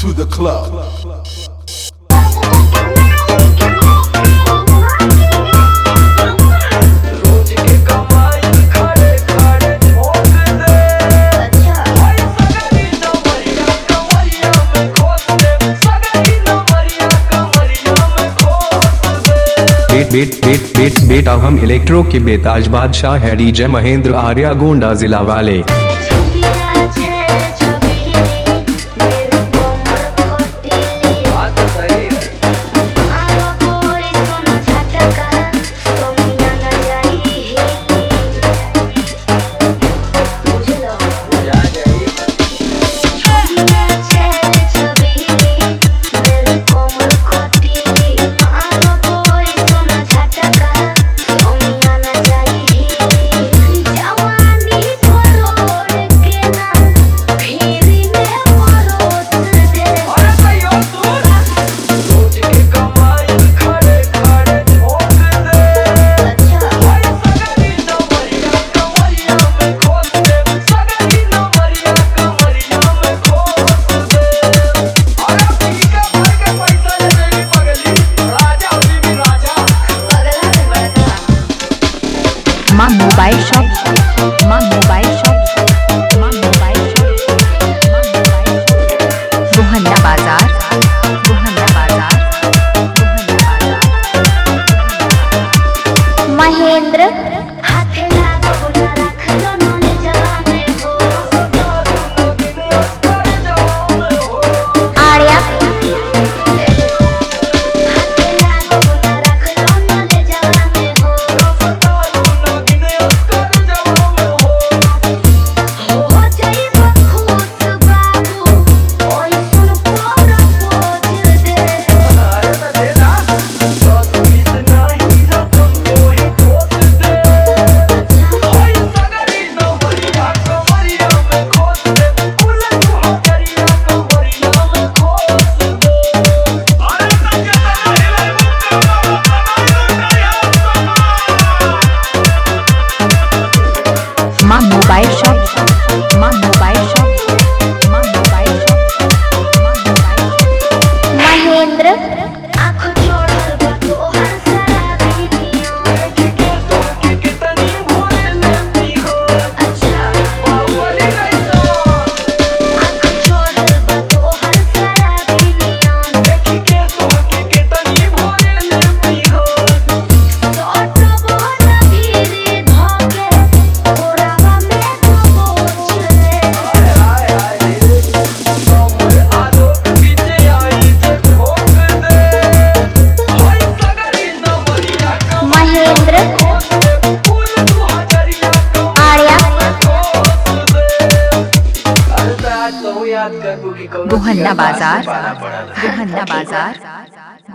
to the club. रोज के कमाई खड़े खड़े ठोक दे भाई सगरी नमरिया कमरिया में खोस दे सगरी नमरिया कमरिया में खोस दे बेट बेट बेट बेट बेटा हम इलेक्ट्रो के बेताज बादशाह है डीजे महेंद्र आर्या गोंडा जिला वाले बात सही है जा जाइए अरे सही हो तू रोज के कमाई खड़े खड़े ठोक दे भाई सगरी नमरिया कमरिया में खोस दे सगरी नमरिया कमरिया में खोस दे अरे ठीक है भर के पैसा ले मेरी पगली राजा बीबी राजा माँ मोबाइल शॉप माँ मोबाइल शॉप माँ मोबाइल शॉप माँ मोबाइल शॉप रोहन्ना बाजार रोहन्ना बाजार रोहन्ना बाजार महेंद्र हाथे लागो न रखलो नोने जवाने हो आर्या हाथे लागो न रखलो नोने जवाने हो हो जाई बखूस बाबू ओई सुन पोरा पोछ दे माँ मोबाइल शॉप माँ मोबाइल शॉप माँ मोबाइल शॉप माँ मोबाइल शॉप महेंद्र आँखों छोड़ बा तोहर सारा वीडियो अच्छा आँखों छोड़ बा तोहर सारा वीडियो सोटो बोल भीरे धोके ओरावा में तो बोझ ले महेंद्र आर्या याद कर रोहन्ना बाजार रोहन्ना बाजार